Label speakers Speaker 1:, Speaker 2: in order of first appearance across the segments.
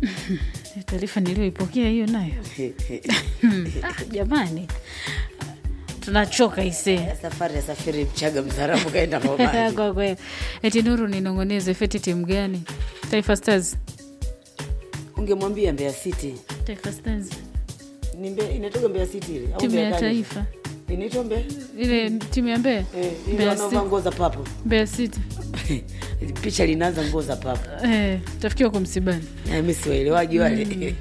Speaker 1: taarifa niliyoipokea hiyo nayo ah, jamani tunachoka isee
Speaker 2: safari ya safiri mchaga mzarabu kaenda Mombasa.
Speaker 1: kwa kweli eti nuru ninong'oneze feti timu gani taifa stars
Speaker 2: ungemwambia Mbeya City
Speaker 1: taifa stars
Speaker 2: ni Mbeya, inatoka Mbeya City ile au
Speaker 1: timu
Speaker 2: Mbeya
Speaker 1: ya
Speaker 2: gani?
Speaker 1: taifa
Speaker 2: inaitwa Mbeya
Speaker 1: ile timu ya mbea
Speaker 2: eh, ile
Speaker 1: Mbeya
Speaker 2: wanaovaa
Speaker 1: City.
Speaker 2: nguo za papo
Speaker 1: Mbeya City
Speaker 2: picha linaanza nguo za papo
Speaker 1: eh, tafikiwa kwa msibani
Speaker 2: Na mimi siwaelewaji wale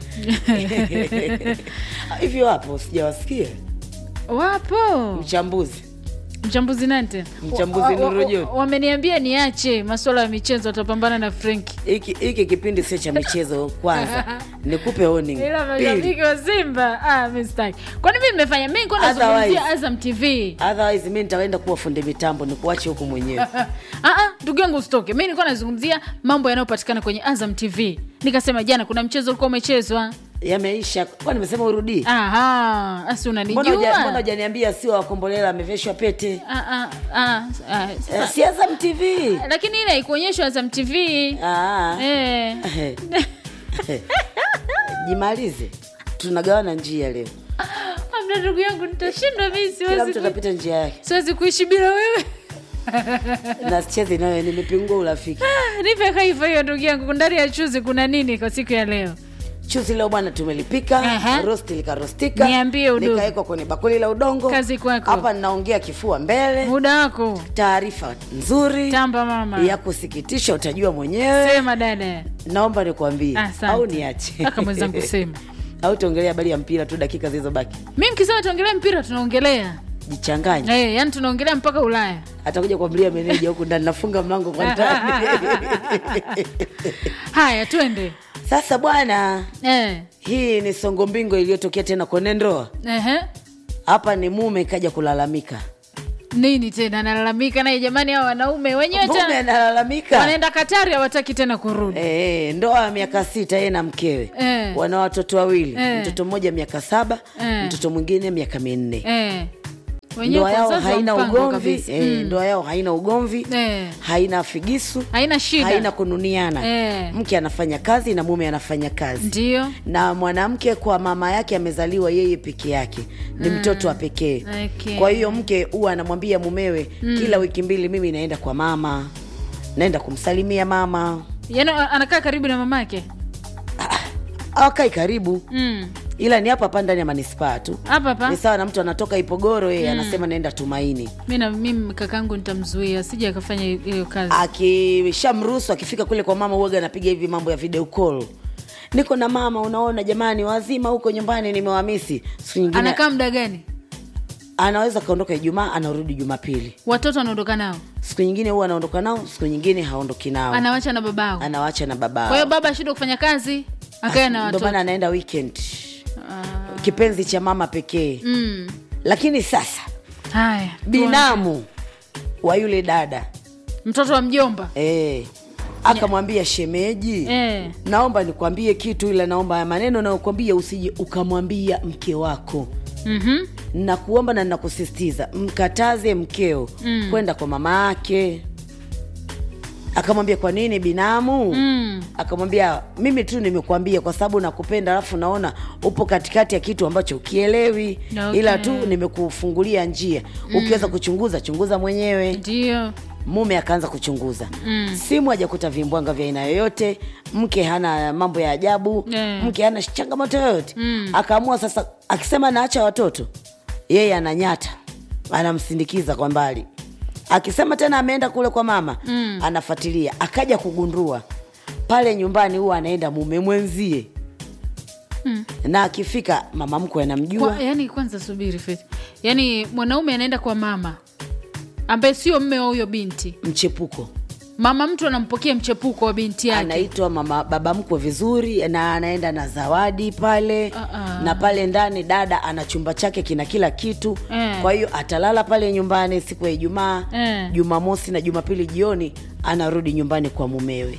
Speaker 2: hivyo hapo sijawasikia
Speaker 1: wapo
Speaker 2: mchambuzi
Speaker 1: mchambuzi nani tena
Speaker 2: Mchambuzi
Speaker 1: Wa- wa-
Speaker 2: Nuru
Speaker 1: wa-
Speaker 2: John.
Speaker 1: wameniambia niache masuala ya michezo watapambana na frenki
Speaker 2: hiki hiki kipindi sio cha michezo kwanza nikupe warning
Speaker 1: ila
Speaker 2: Pili,
Speaker 1: mashabiki wa simba ah, mi sitaki kwani mi nimefanya mi nikuwa nazungumzia
Speaker 2: Otherwise-
Speaker 1: azam tv
Speaker 2: otherwise mi nitaenda kuwa fundi mitambo nikuache huku mwenyewe
Speaker 1: Ah, ah, ndugu yangu usitoke mi nilikuwa nazungumzia mambo yanayopatikana kwenye azam tv nikasema jana kuna mchezo ulikuwa umechezwa
Speaker 2: yameisha kwa nimesema urudii
Speaker 1: aha asi
Speaker 2: mbona huja- mbona
Speaker 1: unanijua
Speaker 2: hujaniambia sio wakombolela ameveshwa pete
Speaker 1: Ah, ah, ah, ah,
Speaker 2: Eh,
Speaker 1: sasa-
Speaker 2: si Azam tv
Speaker 1: lakini ile haikuonyeshwa azam tv
Speaker 2: Ah.
Speaker 1: eh.
Speaker 2: jimalize tunagawana njia leo
Speaker 1: Amna ndugu yangu nitashindwa mi
Speaker 2: kila
Speaker 1: siwezi
Speaker 2: mtu
Speaker 1: ku-
Speaker 2: atapita njia yake
Speaker 1: siwezi kuishi bila wewe
Speaker 2: na sichezi nayo nimepingua urafiki
Speaker 1: Ah, nipe haifa hiyo ndugu yangu ndani ya chuzi kuna nini kwa siku ya leo
Speaker 2: chuzi leo bwana tumelipika
Speaker 1: Aha.
Speaker 2: rosti likarostika
Speaker 1: Niambie udugu.
Speaker 2: likawekwa kwenye bakuli la udongo
Speaker 1: Kazi kwako.
Speaker 2: hapa ninaongea kifua mbele
Speaker 1: muda wako
Speaker 2: taarifa nzuri
Speaker 1: tamba mama
Speaker 2: ya kusikitisha utajua mwenyewe
Speaker 1: sema dada
Speaker 2: naomba nikwambie
Speaker 1: Asante.
Speaker 2: au niache
Speaker 1: Aka mwenzangu sema.
Speaker 2: au tuongelea habari ya mpira tu dakika zilizobaki
Speaker 1: mi mkisema tuongelea mpira tunaongelea
Speaker 2: jichanganye
Speaker 1: hey, yani tunaongelea mpaka ulaya
Speaker 2: atakuja kuamlia meneja huku ndani nafunga mlango kwa ndani
Speaker 1: haya twende
Speaker 2: sasa bwana
Speaker 1: eh.
Speaker 2: hii ni songo mbingo iliyotokea tena kwenye ndoa
Speaker 1: Ehe.
Speaker 2: hapa ni mume kaja kulalamika
Speaker 1: nini tena analalamika naye jamani hao wanaume wenyewe
Speaker 2: mume
Speaker 1: tena
Speaker 2: analalamika
Speaker 1: wanaenda katari hawataki tena kurudi
Speaker 2: Eh, ndoa ya miaka sita yeye na mkewe
Speaker 1: Eh.
Speaker 2: wana watoto wawili
Speaker 1: Eh.
Speaker 2: mtoto mmoja miaka saba
Speaker 1: Eh.
Speaker 2: mtoto mwingine miaka minne
Speaker 1: eh. wenyewe
Speaker 2: ndoa
Speaker 1: kwa
Speaker 2: yao
Speaker 1: sasa wa
Speaker 2: haina
Speaker 1: mpango
Speaker 2: ugomvi
Speaker 1: kabisa.
Speaker 2: eh,
Speaker 1: Mm.
Speaker 2: ndoa yao haina ugomvi
Speaker 1: Eh.
Speaker 2: haina figisu
Speaker 1: haina shida
Speaker 2: haina kununiana
Speaker 1: Eh.
Speaker 2: mke anafanya kazi na mume anafanya kazi
Speaker 1: ndio
Speaker 2: na mwanamke kwa mama yake amezaliwa yeye peke yake ni mtoto wa pekee
Speaker 1: Okay.
Speaker 2: kwa hiyo mke huwa anamwambia mumewe kila wiki mbili mimi naenda kwa mama naenda kumsalimia mama
Speaker 1: yaani anakaa karibu na mamake
Speaker 2: awakai karibu
Speaker 1: mm.
Speaker 2: ila ni hapa hapa ndani ya manispaa tu
Speaker 1: hapa hapa
Speaker 2: ni sawa na mtu anatoka ipogoro yeye anasema naenda tumaini
Speaker 1: mi na mimi kakangu nitamzuia sija akafanya hiyo kazi
Speaker 2: akishamruhusu akifika kule kwa mama uaga anapiga hivi mambo ya video call niko na mama unaona jamani wazima huko nyumbani nimewamisi siku nyingine
Speaker 1: anakaa muda gani
Speaker 2: anaweza kaondoka ijumaa anarudi jumapili
Speaker 1: watoto anaondoka nao
Speaker 2: siku nyingine huwa anaondoka nao siku nyingine haondoki nao
Speaker 1: anawacha na babao
Speaker 2: anawacha na
Speaker 1: kwa hiyo
Speaker 2: baba
Speaker 1: baba ashindwa kufanya kazi akae na
Speaker 2: ndo
Speaker 1: watoto
Speaker 2: maana anaenda weekend
Speaker 1: Ah,
Speaker 2: kipenzi cha mama pekee
Speaker 1: mm.
Speaker 2: lakini sasa
Speaker 1: haya
Speaker 2: binamu wa yule dada
Speaker 1: mtoto wa mjomba
Speaker 2: eh, akamwambia shemeji
Speaker 1: eh.
Speaker 2: naomba nikwambie kitu ila naomba haya maneno nayokwambia usije ukamwambia mke wako
Speaker 1: mm-hmm.
Speaker 2: nakuomba na nakusisitiza mkataze mkeo mm. kwenda kwa mama yake akamwambia kwa nini binamu
Speaker 1: mm.
Speaker 2: akamwambia mimi tu nimekuambia kwa sababu nakupenda alafu naona upo katikati ya kitu ambacho ukielewi
Speaker 1: Okay.
Speaker 2: ila tu nimekufungulia njia ukiweza kuchunguza chunguza mwenyewe
Speaker 1: ndio
Speaker 2: mume akaanza kuchunguza
Speaker 1: Mm.
Speaker 2: simu hajakuta vimbwanga vya aina yoyote mke hana mambo ya ajabu
Speaker 1: Eh.
Speaker 2: mke hana changamoto yoyote
Speaker 1: Mm.
Speaker 2: akaamua sasa akisema naacha watoto yeye ananyata anamsindikiza kwa mbali akisema tena ameenda kule kwa mama
Speaker 1: Mm.
Speaker 2: anafuatilia akaja kugundua pale nyumbani huwa anaenda mume mwenzie
Speaker 1: Mm.
Speaker 2: na akifika mama mkwe anamjua
Speaker 1: kwa, yani kwanza subiri Faith. yani mwanaume anaenda kwa mama ambaye sio mme wa huyo binti
Speaker 2: mchepuko
Speaker 1: mama mtu anampokea mchepuko wa binti yake
Speaker 2: anaitwa mama baba mkwe vizuri na anaenda na zawadi pale
Speaker 1: Ah, ah.
Speaker 2: na pale ndani dada ana chumba chake kina kila kitu
Speaker 1: Eh.
Speaker 2: kwa hiyo atalala pale nyumbani siku ya ijumaa
Speaker 1: Eh.
Speaker 2: jumamosi na jumapili jioni anarudi nyumbani kwa mumewe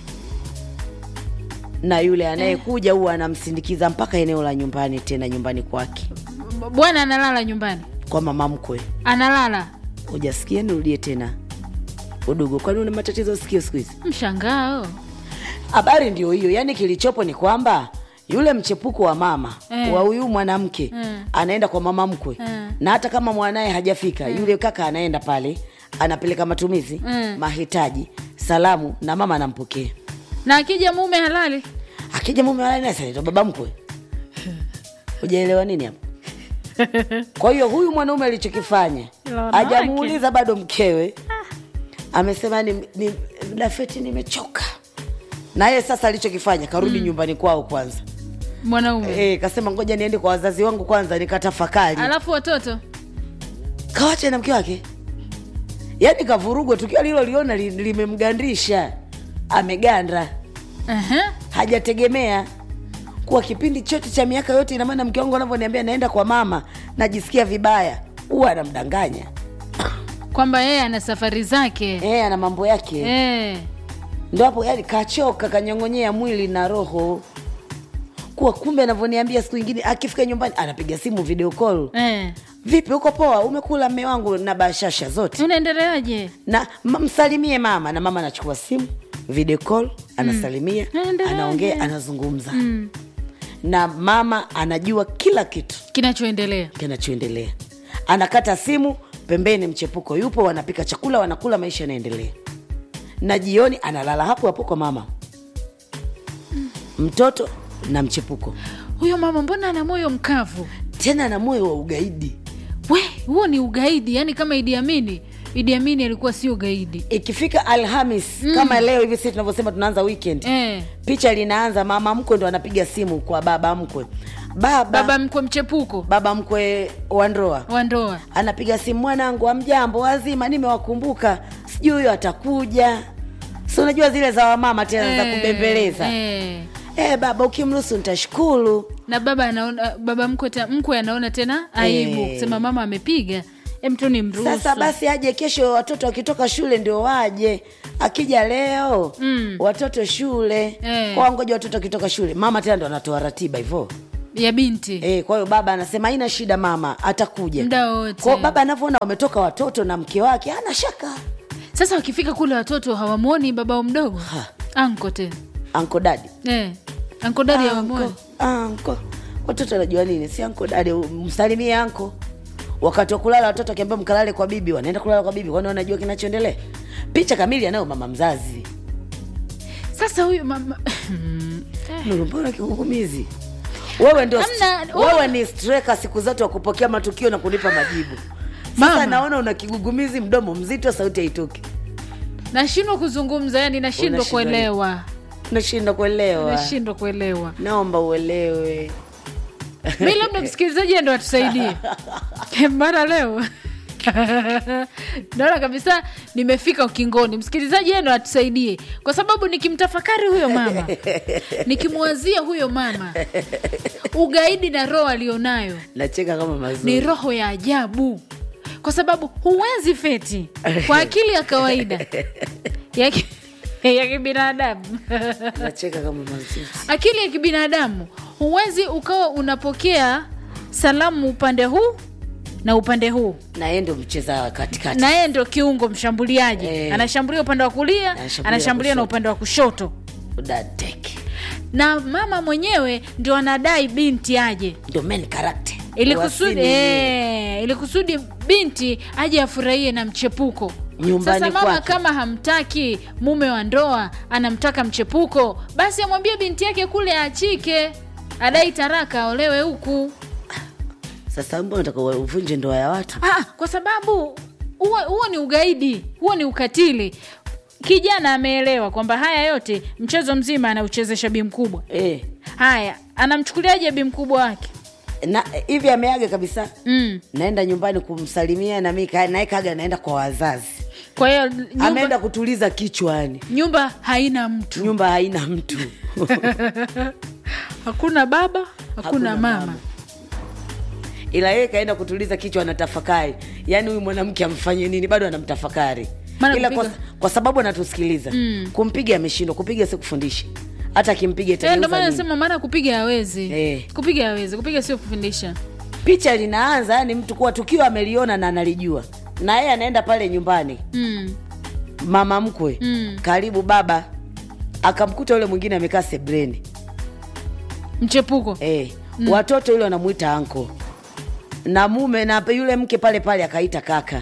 Speaker 2: na yule anayekuja huwa anamsindikiza mpaka eneo la nyumbani tena nyumbani kwake
Speaker 1: bwana analala nyumbani
Speaker 2: kwa mama mkwe
Speaker 1: analala
Speaker 2: hujasikia nirudie tena udugu kwani una matatizo sikio siku hizi
Speaker 1: mshangao
Speaker 2: habari ndio hiyo yaani kilichopo ni kwamba yule mchepuko wa mama
Speaker 1: Eh.
Speaker 2: wa huyu mwanamke
Speaker 1: Mm.
Speaker 2: anaenda kwa mama mkwe
Speaker 1: Mm.
Speaker 2: na hata kama mwanaye hajafika yule kaka anaenda pale anapeleka matumizi
Speaker 1: Mm.
Speaker 2: mahitaji salamu na mama anampokea
Speaker 1: na akija mume halali
Speaker 2: akija mume walainasaito baba mkwe hujaelewa nini hapo kwa hiyo huyu mwanaume alichokifanya
Speaker 1: Ila wanawake.
Speaker 2: hajamuuliza bado mkewe amesema ni, ni, dafeti nimechoka na yeye sasa alichokifanya karudi nyumbani kwao kwanza
Speaker 1: mwanaume
Speaker 2: e, kasema ngoja niende kwa wazazi wangu kwanza nikatafakari
Speaker 1: alafu watoto
Speaker 2: kawache na mke wake yaani kavurugwa tukio aliloliona li- limemgandisha ameganda
Speaker 1: Aha.
Speaker 2: hajategemea kuwa kipindi chote cha miaka yote ina maana mke wangu anavyoniambia naenda kwa mama najisikia vibaya huwa anamdanganya
Speaker 1: kwamba yeye ana safari zake
Speaker 2: e, ana mambo yake
Speaker 1: Eh.
Speaker 2: ndo hapo yani kachoka kanyong'onyea mwili na roho kuwa kumbe anavyoniambia siku ingine akifika nyumbani anapiga simu video call
Speaker 1: Eh.
Speaker 2: vipi uko poa umekula mme wangu na bashasha zote
Speaker 1: unaendeleaje
Speaker 2: na m- msalimie mama na mama anachukua simu video call anasalimia
Speaker 1: Naendeleaje?
Speaker 2: anaongea anazungumza na mama anajua kila kitu
Speaker 1: kinachoendelea
Speaker 2: kinachoendelea anakata simu pembeni mchepuko yupo wanapika chakula wanakula maisha yanaendelea na jioni analala hapo hapo kwa mama mtoto na mchepuko
Speaker 1: huyo mama mbona ana moyo mkavu
Speaker 2: tena na moyo wa ugaidi
Speaker 1: we huo ni ugaidi yani kama idi amini idi amini alikuwa sio gaidi
Speaker 2: ikifika alhamis kama leo hivi sisi tunavyosema tunaanza weekend
Speaker 1: eh.
Speaker 2: picha linaanza mama mkwe ndo anapiga simu kwa baba mkwe baba
Speaker 1: baba mkwe mchepuko
Speaker 2: baba mkwe wa ndoa
Speaker 1: wa ndoa
Speaker 2: anapiga simu mwanangu amjambo wazima nimewakumbuka sijui huyo atakuja si unajua zile za wamama tena za
Speaker 1: Eh,
Speaker 2: kubembeleza
Speaker 1: eh.
Speaker 2: eh, baba ukimruhusu nitashukuru
Speaker 1: na baba anaona baba mkwe, ta, mkwe anaona tena aibu
Speaker 2: Eh.
Speaker 1: kusema mama amepiga em tu ni mruhusu
Speaker 2: sasa basi aje kesho watoto wakitoka shule ndio waje akija leo
Speaker 1: Mm.
Speaker 2: watoto shule
Speaker 1: Eh.
Speaker 2: kwa ngoja watoto wakitoka shule mama tena ndo anatoa ratiba hivyo
Speaker 1: ya binti
Speaker 2: Eh, kwa hiyo baba anasema haina shida mama atakuja
Speaker 1: Muda wote.
Speaker 2: Kwa hiyo baba anavyoona wametoka watoto na mke wake ana shaka
Speaker 1: sasa wakifika kule watoto hawamwoni babao mdogo
Speaker 2: Ha.
Speaker 1: anko tena
Speaker 2: anko dadi
Speaker 1: eh. anko dadi hawamwoni
Speaker 2: Anko, anko watoto anajua nini si anko dadi msalimie anko wakati wa kulala watoto akiambia mkalale kwa bibi wanaenda kulala kwa bibi kwani wanajua kinachoendelea picha kamili anayo mama mzazi
Speaker 1: sasa huyu mama
Speaker 2: Nuru, mbona kigugumizi wewe ndio
Speaker 1: Hamna,
Speaker 2: wewe ni streka siku zote wa kupokea matukio na kunipa majibu sasa
Speaker 1: Mama.
Speaker 2: naona una kigugumizi mdomo mzito sauti haitoki
Speaker 1: nashindwa kuzungumza yani nashindwa
Speaker 2: Unashindwa
Speaker 1: kuelewa
Speaker 2: nashindwa kuelewa
Speaker 1: nashindwa kuelewa
Speaker 2: naomba uelewe
Speaker 1: mi labda msikilizaji ndo atusaidie mara leo naona kabisa nimefika ukingoni msikilizaji yeye ndo atusaidie kwa sababu nikimtafakari huyo mama nikimwazia huyo mama ugaidi na roho alionayo
Speaker 2: nacheka kama mazuri
Speaker 1: ni roho ya ajabu kwa sababu huwezi feti kwa akili ya kawaida ya ki- ya kibinadamu
Speaker 2: nacheka kama mazuri
Speaker 1: akili ya kibinadamu huwezi ukawa unapokea salamu upande huu na upande huu
Speaker 2: na yeye ndio mcheza katikati
Speaker 1: na yeye ndo kiungo mshambuliaji
Speaker 2: Eh.
Speaker 1: anashambulia upande wa kulia
Speaker 2: Anashambulia
Speaker 1: anashambulia na
Speaker 2: kushoto.
Speaker 1: upande wa kushoto
Speaker 2: dadeke
Speaker 1: na mama mwenyewe ndio anadai binti aje
Speaker 2: ndio main character
Speaker 1: ili kusudi
Speaker 2: Wasini
Speaker 1: eh, ili kusudi binti aje afurahie na mchepuko
Speaker 2: Nyumbani
Speaker 1: sasa mama
Speaker 2: kwake.
Speaker 1: kama hamtaki mume wa ndoa anamtaka mchepuko basi amwambie binti yake kule aachike adai taraka aolewe huku
Speaker 2: sasa mbona unataka uvunje ndoa ya watu
Speaker 1: ah, kwa sababu huo huo ni ugaidi huo ni ukatili kijana ameelewa kwamba haya yote mchezo mzima anauchezesha bi mkubwa
Speaker 2: eh
Speaker 1: haya anamchukuliaje bi mkubwa wake
Speaker 2: na hivi ameaga kabisa
Speaker 1: mm.
Speaker 2: naenda nyumbani kumsalimia na mimi ka- naye kaga naenda kwa wazazi
Speaker 1: kwa hiyo nyumba,
Speaker 2: ameenda kutuliza kichwani
Speaker 1: nyumba haina mtu
Speaker 2: nyumba haina mtu
Speaker 1: hakuna baba hakuna,
Speaker 2: Hakuna
Speaker 1: mama,
Speaker 2: mama. ila yeye kaenda kutuliza kichwa anatafakari yaani huyu mwanamke amfanye nini bado anamtafakari
Speaker 1: Maana
Speaker 2: ila kwa,
Speaker 1: kupiga-
Speaker 2: kwa sababu anatusikiliza mm. kumpiga ameshindwa kupiga si kufundisha hata akimpiga
Speaker 1: Eh, ndo
Speaker 2: itageuza
Speaker 1: maana
Speaker 2: nini?
Speaker 1: nasema maana kupiga hawezi
Speaker 2: Eh.
Speaker 1: kupiga hawezi kupiga sio kufundisha
Speaker 2: picha linaanza yani mtu kuwa tukio ameliona na analijua na yeye anaenda pale nyumbani
Speaker 1: mm.
Speaker 2: mama mkwe
Speaker 1: Mm.
Speaker 2: karibu baba akamkuta yule mwingine amekaa sebreni
Speaker 1: mchepuko
Speaker 2: eh, watoto yule wanamuita anko na mume na yule mke pale pale akaita kaka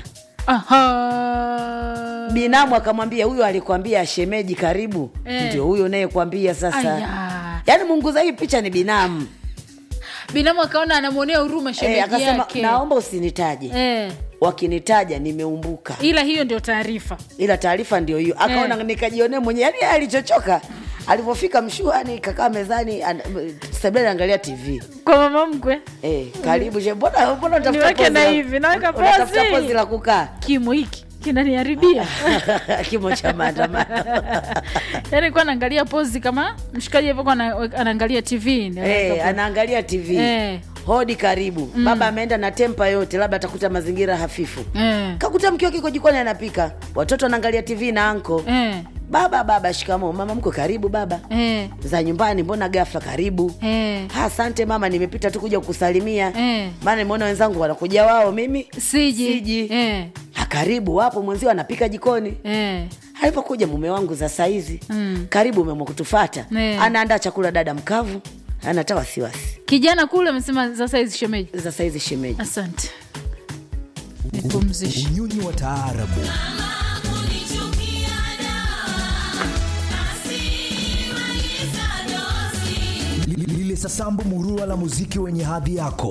Speaker 1: Aha.
Speaker 2: binamu akamwambia huyo alikwambia shemeji karibu
Speaker 1: Eh.
Speaker 2: ndio huyo nayekwambia sasa
Speaker 1: Aya.
Speaker 2: yaani munguza hii picha ni binamu
Speaker 1: binamu akaona anamwonea huruma shemeji
Speaker 2: eh, akasema
Speaker 1: yake
Speaker 2: naomba usinitaje
Speaker 1: eh.
Speaker 2: wakinitaja nimeumbuka
Speaker 1: ila hiyo ndio taarifa
Speaker 2: ila taarifa ndio hiyo akaona
Speaker 1: Eh.
Speaker 2: nikajionea mwenyewe yani yeye alichochoka alivyofika mshuani kakaa mezani an- sebuleni angalia tv
Speaker 1: kwa mama mkwe
Speaker 2: eh, karibu she mbona mbona unatafuta
Speaker 1: Niweke
Speaker 2: pozi
Speaker 1: na
Speaker 2: la-
Speaker 1: hivi, naweka
Speaker 2: unatafuta
Speaker 1: pozi.
Speaker 2: pozi la kukaa
Speaker 1: kimo hiki kinaniharibia
Speaker 2: kimo cha maandamano
Speaker 1: yaani kuwa anaangalia pozi kama mshikaji alivyokuwa ana- anaangalia tv
Speaker 2: Eh, anaangalia tv
Speaker 1: Eh.
Speaker 2: hodi karibu baba ameenda na tempa yote labda atakuta mazingira hafifu
Speaker 1: Eh.
Speaker 2: kakuta mke wake iko jikoni anapika watoto anaangalia tv na anko
Speaker 1: Eh.
Speaker 2: baba baba shikamo mama mko karibu baba
Speaker 1: Eh.
Speaker 2: za nyumbani mbona gafla karibu
Speaker 1: Eh.
Speaker 2: Ha, asante mama nimepita tu kuja kukusalimia
Speaker 1: Eh.
Speaker 2: maana nimeona wenzangu wanakuja wao mimi
Speaker 1: siji
Speaker 2: Siji.
Speaker 1: Eh.
Speaker 2: ha, karibu wapo mwenzio anapika jikoni
Speaker 1: Eh.
Speaker 2: alipokuja mume wangu za saizi
Speaker 1: Mm.
Speaker 2: karibu umeamua kutufata
Speaker 1: Eh.
Speaker 2: anaandaa chakula dada mkavu anata wasiwasi
Speaker 1: kijana kule amesema sasa hizi shemeji
Speaker 2: za saizi shemeji
Speaker 1: asante nipumzishe
Speaker 3: unyonyi wa taarabu Li- lile sasambu murua la muziki wenye hadhi yako